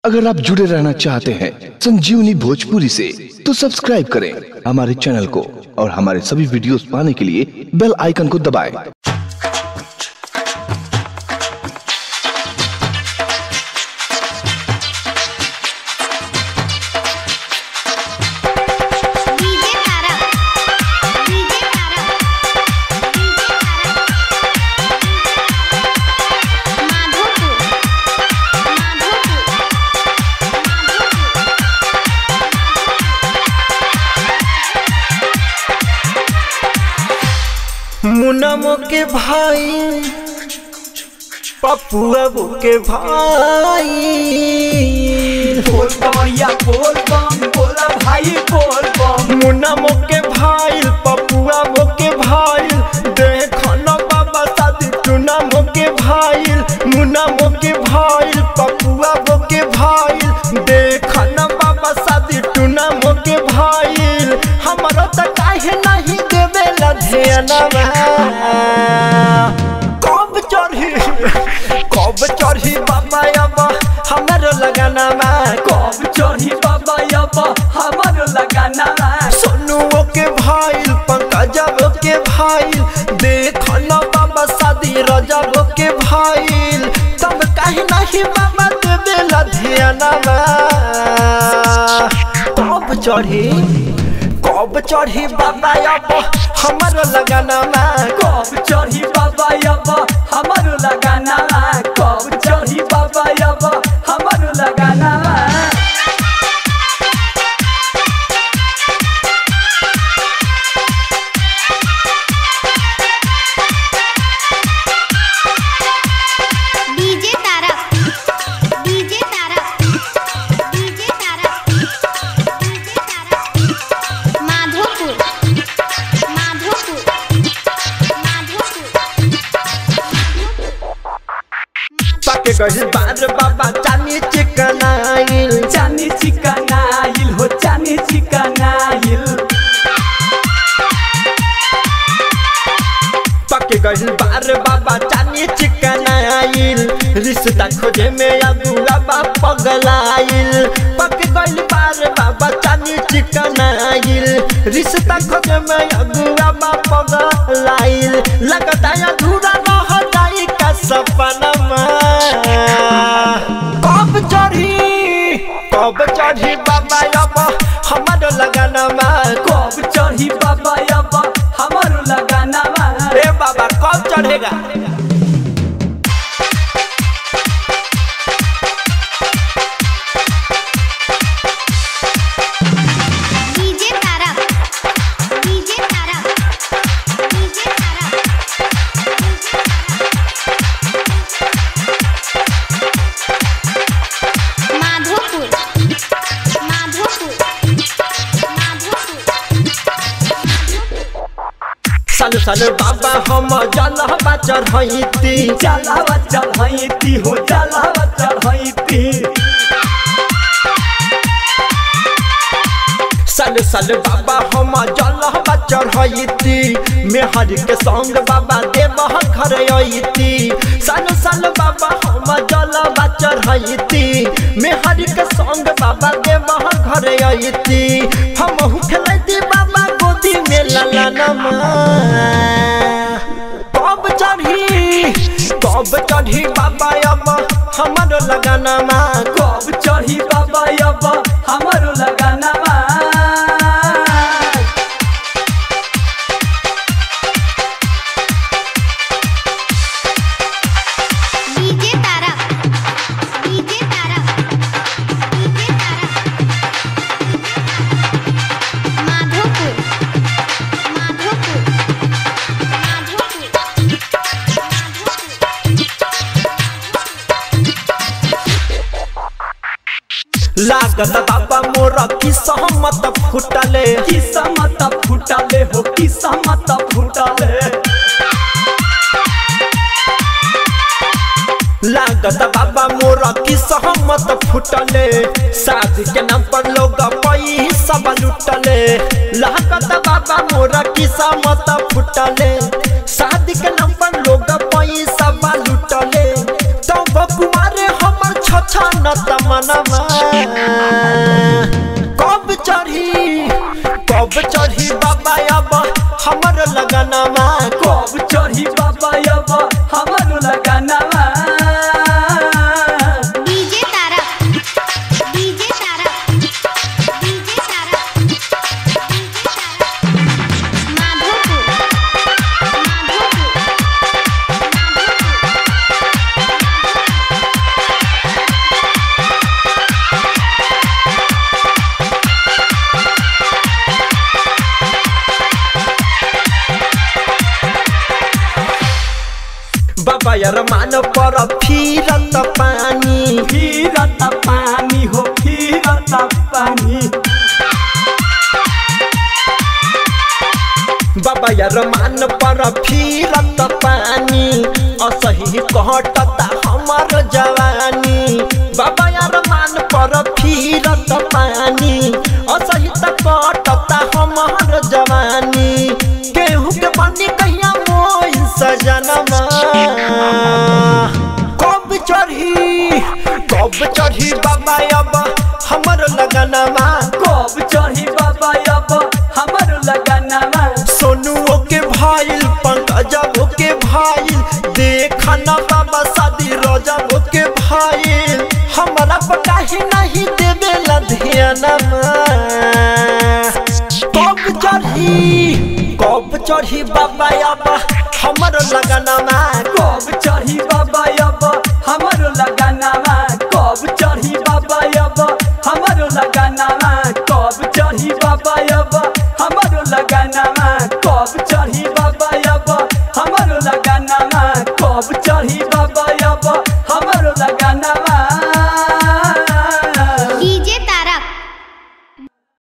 अगर आप जुड़े रहना चाहते हैं संजीवनी भोजपुरी से तो सब्सक्राइब करें हमारे चैनल को और हमारे सभी वीडियोस पाने के लिए बेल आइकन को दबाएं। DJ Tara DJ Tara DJ Tara Madhopur Madhopur मुनमो के भाई पपुआ के भाई बोल बमैया बोल बम बोला भाई बोल बम मुनमो के भाई पपुआ के भाई देखन बाबा शादी टुनमो के भाई मुनमो के भाई पपुआ के भाई देखन बाबा शादी टुनमो के भाई हमारा त काहे नहीं देवेला ध्यानवा कब चढ़ी कब चढ़ी बाबा अब हमरो लगाना में कब चढ़ी बाबा अब हमारो लगाना सोनुओ के भाई पंकजब के भाई देखन बाबा शादी रजब के भाई तब कहीं नहीं बाबा दे देला ध्यान कब चढ़ी कब चढ़ी बाबा अब हमरो लगाना में कब चढ़ी बाबा अब हमारो लगाना कब चढ़ी बाबा अब हमारो लगाना DJ Tara DJ Tara DJ Tara DJ Tara Madhopur Madhopur Madhopur पके गई बार बाबा चानी चिकन आइल चानी चिकन आइल हो चानी चिकन आइल पके गई बार बाबा चानी चिकन आइल रिश्ता खोजे में अगुआ बा पगलाइल पके गई बार बाबा चानी चिकन आइल रिश्ता खोजे में अगुआ बा पगलाइल लगता है अधूरा रह जाई का सपना कब चढ़ी कब चढ़ी बाबा अब हमारो लगाना में कब चढ़ी बाबा अब हमारो लगाना ए बाबा कब चढ़ेगा DJ Tara DJ Tara DJ Tara Madhopur Madhopur Madhopur सालू सालू बाबा हम जलहबा चढ़ैती चलावा चढ़ैती हो चलावा चढ़ैती सालू सालू बाबा हम जलहबा चढ़ैती मेहर के संग बाबा देवह घर अइती सालू सालू बाबा हम जलहबा चढ़ैती मेहर के संग बाबा देवह घर अइती हम खेलैती बाबा गोदी में ललनमा कब चढ़ी कब चढ़ी बाबा अब हमारो लगाना में कब चढ़ी बाबा अब हमारो लगाना DJ Tara DJ Tara DJ Tara Madhopur Madhopur Madhopur लागत बाबा मोर की सहमत फुटले किस्मत फुटले हो किस्मत फुटले लागत बाबा मोर की सहमत फुटले शादी के नाम पर लोग पैसा लुटले लागत बाबा मोर की सहमत फुटले शादी के नाम पर लोग पैसा लुटले तब कुमार हमर छछा न तमनमा यार मान पर फिरत पानी फिरत पानी हो फिरत पानी बाबा यार मान पर फिरत पानी असही कहटता हमर जवानी बाबा यार मान पर फिरत पानी असही त कटता हमर जवानी केहू के बनी कहिया मोई सजनमा कब चढ़ी कब चढ़ी बाबा अब हमर लगनमा कब चढ़ी बाबा अब हमर लगानामा सोनुओ के भाईल पंकजबो के भाईल देखा न बाबा शादी रजबो के भाईल हमरा पकाही नहीं देवे लधियानमा कब चढ़ी कब चढ़ी बाबा अब हमर लगनमा कब चढ़ी बाबा